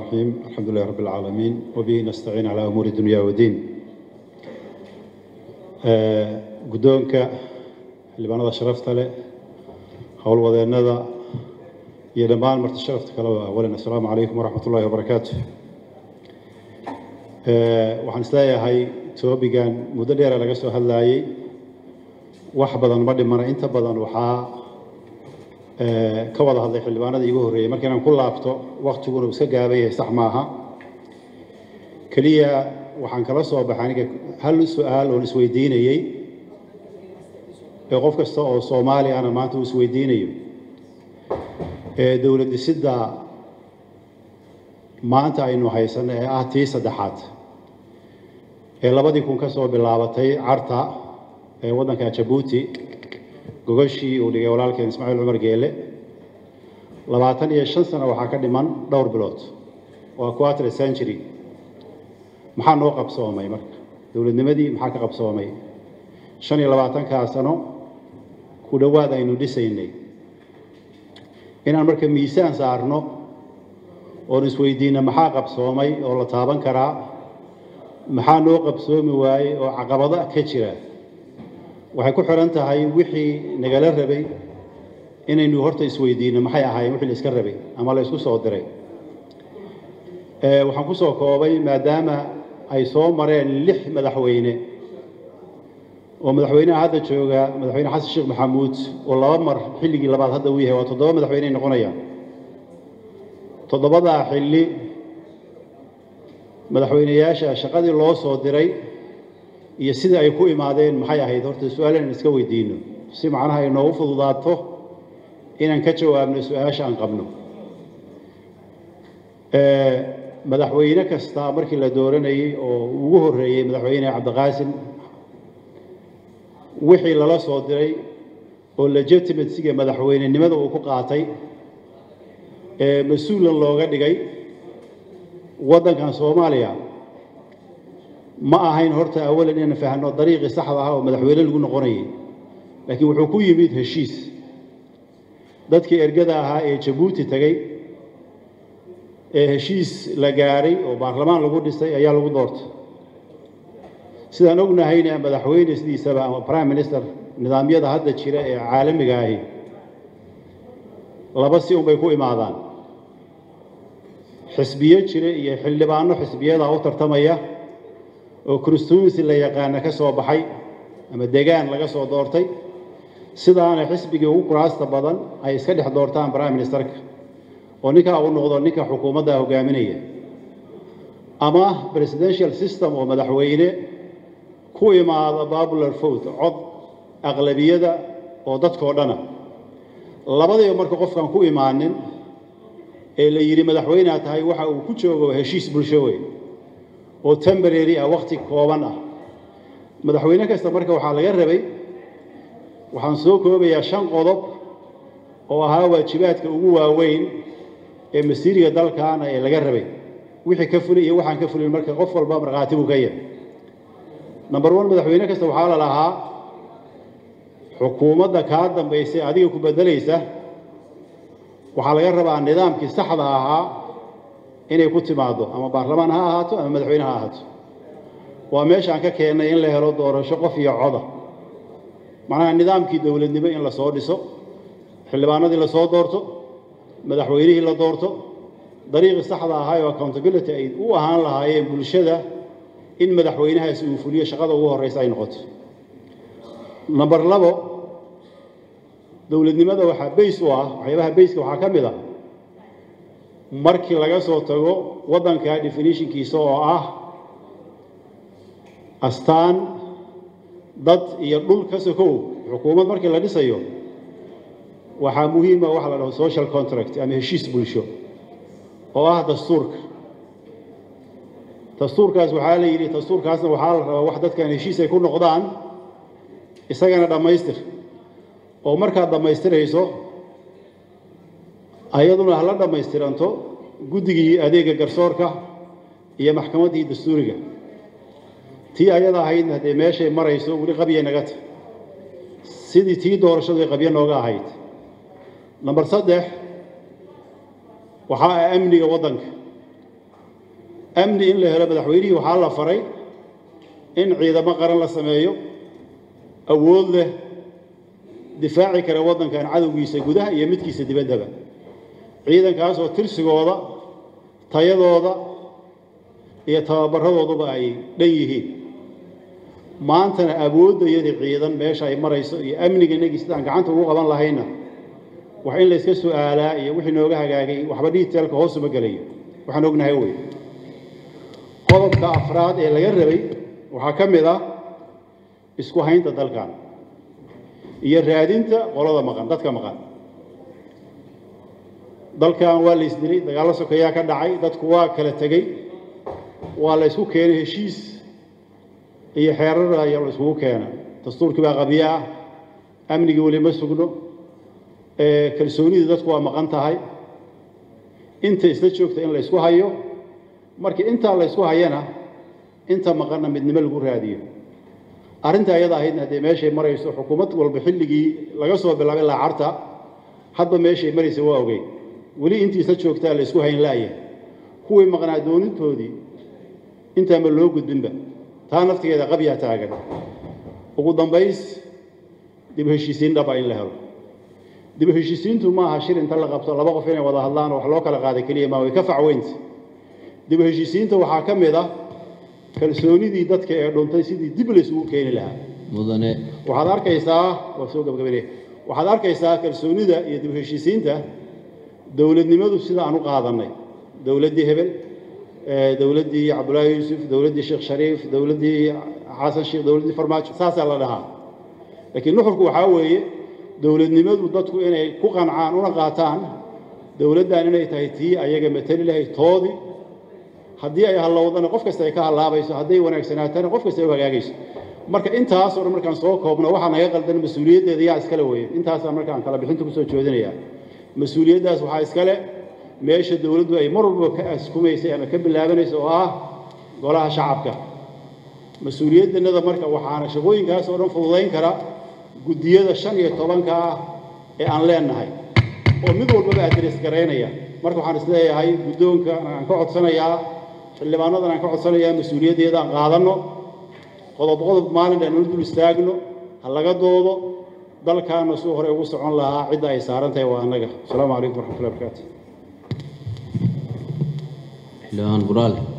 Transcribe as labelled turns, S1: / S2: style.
S1: الرحيم الحمد لله رب العالمين وبه نستعين على أمور الدنيا والدين guddoonka xildhibaanada sharafta leh howlwadeennada iyo dhammaan marti sharafta kaleba awalan assalaamu calaykum waraxmat ullahi wabarakaatu waxaan isleeyahay toobigan muddo dheera laga soo hadlaayey wax badan ma dhimana inta badan waxaa ka wada hadlay xildhibaanada iigu horreeyey marka inaan ku laabto waktiguna uu iska gaaban yahay sax maaha keliya waxaan kala soo baxay aniga hal su-aal oon isweydiinayey ee qof kasta oo soomaali ahna maanta uu isweydiinayo ee dowlad dhisidda maanta aynu haysanno ee ah tii saddexaad ee labadii kun ka soo bilaabatay carta ee waddanka jabuuti gogashii uu dhigay walaalkeen ismaaciil cumar geele labaatan iyo shan sano waxaa ka dhiman dhowr bilood waa quarter century maxaa noo qabsoomay marka dowladnimadii maxaa ka qabsoomay shan iyo labaatankaa sano ku dhowaad aynu dhisaynay inaan marka miisaan saarno oon isweydiinno maxaa qabsoomay oo la taaban karaa maxaa noo qabsoomi waayey oo caqabado ka jira waxay ku xiran tahay wixii nagala rabay inaynu horta isweydiinno maxay ahaayeen wixii la iska rabay ama la isku soo diray waxaan ku soo koobay maadaama ay soo mareen lix madaxweyne oo madaxweynaha hadda jooga madaxweyne xasan sheekh maxamuud oo laba mar xilligii labaad hadda uu yahay waa toddoba madaxweyney noqonayaan toddobadaa xilli madaxweyneyaasha shaqadii loo soo diray iyo sidai ay ku imaadeen maxay ahayd horta su-aal inaan iska weydiino si macnaha ay noogu fududaato inaan ka jawaabno su-aasha aan qabno madaxweyne kasta markii la dooranayey oo ugu horreeyey madaxweyne cabdiqaasim wixii lala soo diray oo legitimacyga madaxweynenimada uu ku qaatay ee mas-uulan looga dhigay waddankan soomaaliya ma ahayn horta awalan inaan fahno dariiqii saxda ah oo madaxweyne lagu noqonayay laakiin wuxuu ku yimid heshiis dadkii ergada ahaa ee jabuuti tegey ee heshiis la gaaray oo baarlamaan lagu dhisay ayaa lagu doortay sidaan ognahayna madaxweyne sidiisaba ama prime minister nidaamyada hadda jira ee caalamiga ahi laba si unbay ku imaadaan xisbiyo jira iyo xildhibaano xisbiyada u tartamaya oo constituency la yaqaana ka soo baxay ama degaan laga soo doortay sidaana xisbigii ugu kuraasta badan ay iska dhex doortaan prime ministerka oo ninkaa uu noqdo ninka xukuumadda hogaaminaya ama presidential system oo madaxweyne ku imaada popular vote cod aqlabiyada oo dadkoo dhana labadiiba marka qofkaan ku imaanin ee la yidhi madaxweynea tahay waxa uu ku joogo heshiis bulsho wey oo temporary ah wakhti kooban ah madaxweyne kasta marka waxaa laga rabay waxaan soo koobayaa shan qodob oo ahaa waajibaadka ugu waaweyn ee masiiriga dalkaana ee laga rabay wixii ka fulay iyo waxaan ka fulin marka qof walba markhaati buu ka yahay number one madaxweyne kasta waxaa la lahaa xukuumadda kaa dambaysay adiga ku beddelaysa waxaa laga rabaa nidaamkii saxda ahaa inay ku timaaddo ama baarlamaan ha ahaato ama madaxweyne ha ahaato waa meeshaan ka keennay in la helo doorasho qof iyo coda macnaha nidaamkii dowladnimo in la soo dhiso xildhibaanadii la soo doorto madaxweynihii la doorto dariiqii saxda ahaa oo accountability ay u ahaan lahaayeen bulshada in madaxweynahaasi uu fuliyo shaqada ugu horreysa ay noqoto number labo dowladnimada waxaa bays u ah waxyaabaha bayska waxaa ka mid ah markii laga soo tago waddanka definitionkiisa oo ah astaan dad iyo dhul ka sokow xukuumad markii la dhisayo waxaa muhiima waxa la dhaho social contract ama heshiis bulsho oo ah dastuurka dastuurkaas waxaa la yidhi dastuurkaasna waxaa la rabaa wax dadkan heshiis ay ku noqdaan isagana dhammaystir oo markaad dhammaystirayso ayaduna hala dhammaystiranto guddigii adeega garsoorka iyo maxkamaddii dastuuriga tii ayada ahaydna haddee meeshay marayso weli qabya naga ta sidii tii doorashadu ay qabyo nooga ahayd number saddex waxaa ah amniga waddanka amni in la helo madaxweynihii waxaa la faray in ciidamo qaran la sameeyo awood leh difaaci kara waddankan cadowgiisa gudaha iyo midkiisa dibaddaba ciidankaasoo tirsigooda tayadooda iyo tababaradooduba ay dhan yihiin maantana awooddayadii ciidan meesha ay marayso iyo amniga inagii sidaan gacanta ugu qaban lahayna wax in layska su'aalaa iyo wixii nooga hagaagay waxba dhiiteelka hoosuma gelayo waxaan ognahay wey qodobka afraad ee laga rabay waxaa ka mid ah isku haynta dalkan iyo raadinta qolada maqan dadka maqan dalkan waa la isdilay dagaallo sokeeyaa ka dhacay dadku waa kala tegey waa la ysku keenay heshiis iyo xeerar ayaa la iskugu keena dastuurkii baa qabyo ah amnigii weli ma sugno kalsoonidii dadku waa maqan tahay inta isla joogta in la ysku hayo markii intaa la ysku hayana inta maqanna midnimo lagu raadiyo arrinta ayada ahaydna haddee meeshay marayso xukuumad walba xilligii laga soo bilaabay laacarta hadba meeshay maraysa waa ogeyn weli intii isla joogtaa la ysku hayn laaya kuwii maqnaa doonintoodii intaanba loo gudbinba taa naftigeeda qabyaa taagan ugu dambays dib heshiisiin dhaba in la helo dib heshiisiintu ma aha shir inta la qabto laba qof inay wada hadlaan oo wax loo kala qaaday keliya maa way ka facweynta dib heshiisiinta waxaa ka mid ah kalsoonidii dadka ee dhuntay sidii dib laysugu keeni lahaa
S2: mudane
S1: waxaad arkaysaa waa soo gabagabane waxaad arkaysaa kalsoonida iyo dib heshiisiinta dowladnimadu sida aan u qaadannay dowladdii hebel dowladdii cabdullaahi yuusuf dowladdii sheekh shariif dowladdii xasan sheekh dowladdii farmaajo saasaa la dhahaa laakiin nuxurku waxaa weeye dowladnimadu dadku inay ku qancaan una qaataan dowladdan inay tahay tii ayaga matali lahayd toodii haddii ay hallowdana qof kasta ay ka hallaabayso hadday wanaagsanaatana qof kasta ay u hagaagayso marka intaasoo dhan markaan soo koobno waxaa naga qaldan mas-uuliyaddeeda yaa iskale weeye intaasaan markaan kala bixinta kusoo joodinayaa mas-uuliyaddaas waxaa iskale meesha dowladdu ay mar walba ka askumaysay ama ka bilaabanayso oo ah golaha shacabka mas-uuliyaddanada marka waxaana shaqooyinkaas oo dhan fududayn kara guddiyada shan iyo tobanka ah ee aan leenahay oo mid walbaba adres garaynaya marka waxaan isleeyahay guddoonka aan ka codsanayaa xildhibaanadan aan ka codsanayaa mas-uuliyaddeeda aan qaadanno qodob qodob maalin aan dul istaagno ha laga doodo dalkaana suu hore ugu socon lahaa cidda ay saaran tahay waa annaga asalaamu calaykum waraxmatullahi barakaatu
S2: xildhibaan buraale